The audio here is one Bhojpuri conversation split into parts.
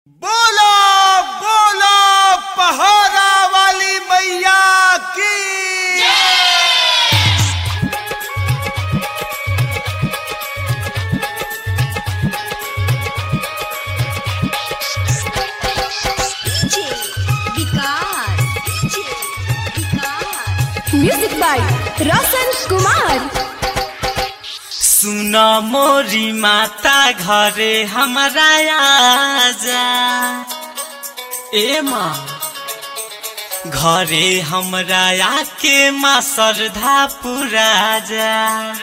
बोलो बोलो पहाड़ा वाली मैया की DJ Vikas DJ Vikas music by Roshan Kumar सुन मोरी माता घरे हमारा आजा ए माँ घरे हमरा आके माँ श्रद्धा पुरा जा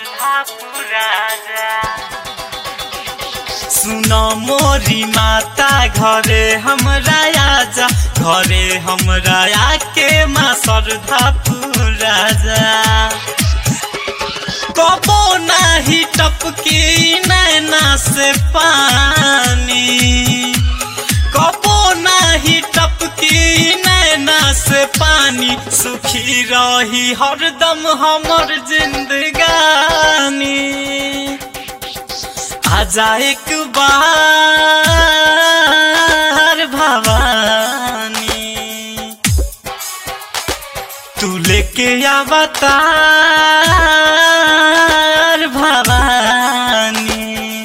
सुन मोरी माता घरे हमरा आजा घरे हमरा आके माँ श्रद्धा पुरा जा कबो नाही टपकी नैना से पानी कबो नाही टपकी नैना से पानी सुखी रही हरदम हमर जिंदगानी आजा एक बार भवानी तू लेके अवतार भवानी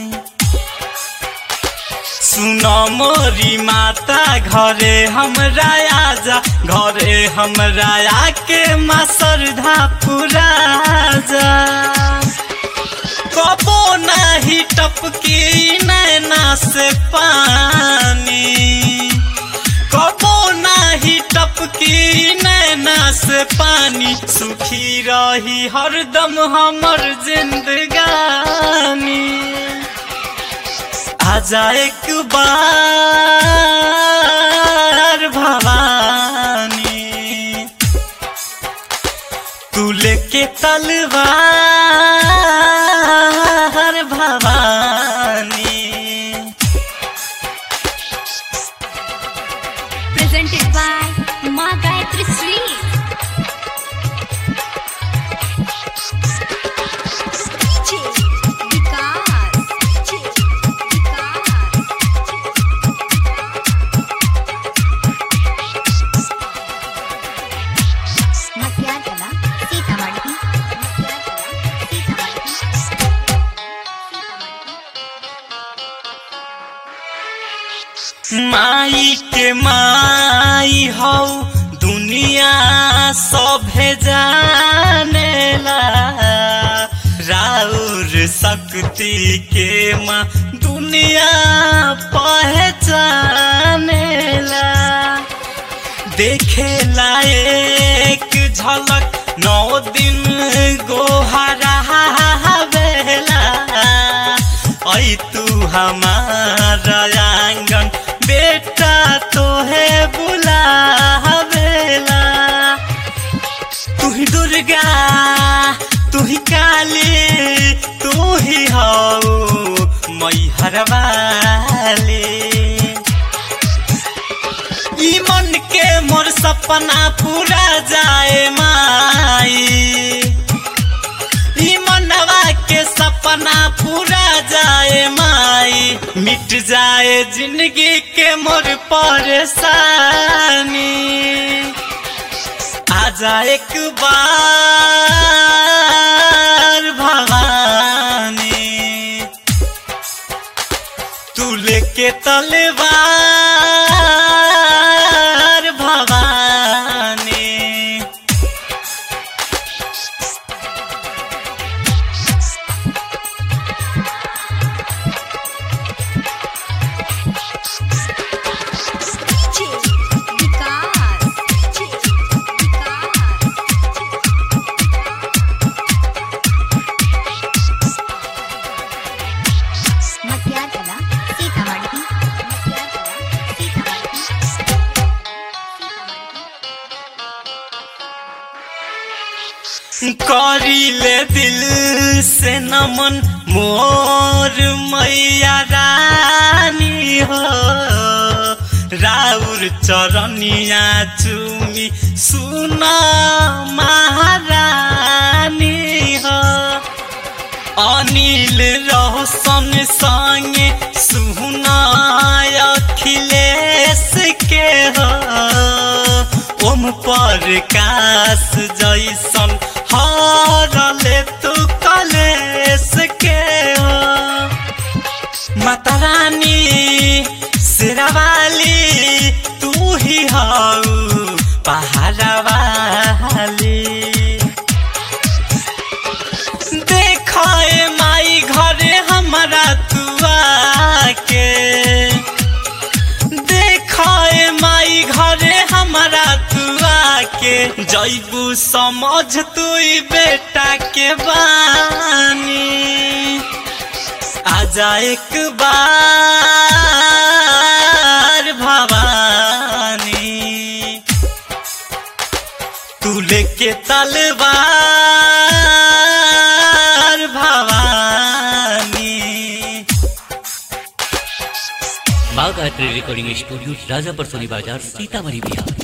सुनो मोरी माता घरे हमरा आजा घरे हमरा आके माँ श्रद्धा पुरा जा कबो नाही टपकी नैना से पानी कबो नाही टपकी नैना से पानी सुखी रही हरदम हमर जिंदगानी आजा एक बार भवानी तू लेके तलवार भवानी presented by माँ गायत्री श्री DJ विकास DJ विकास मटियार कला सीतामढ़ी मटियार कला सीतामढ़ी माई के माई हौ दुनिया सभे जानेला राउर शक्ति के माँ दुनिया पहचानेला देखे लायक झलक नौ दिन गोहरा बेला ऐ तू हमारा आंगन बेटा तोहे बुलावेला तू ही दुर्गा तू ही काली तू ही हौ मैहर वाली ई मन के मोर सपना पूरा जाए माई ई मनवा के सपना पूरा जाए माई मिट जाए जिंदगी के मोर परेशानी आजा एक बार भवानी तू लेके तलवार भवानी DJ विकास DJ विकास मटियार कला सीतामढ़ी मटियार कला सीतामढ़ी करीले दिल से नमन मोर मैया रानी हो राउर चरनिया चुमी सुना महारानी हो अनिल रोशन संगे सुना अखिले ओम पर कास जैसन हरले तू कलेस के हो माता रानी शेरावाली तू ही हऊ पहाड़ा वाली देखो ए माई घरे हमारा तुआ के देखो ए माई घरे हमारा तुआ के जैबू समझ तू बेटा के बानी आजा एक बार भवानी तू लेके तलवार भवानी Bagh art recording studio Rajapur Soni बाजार सीतामढ़ी बिहार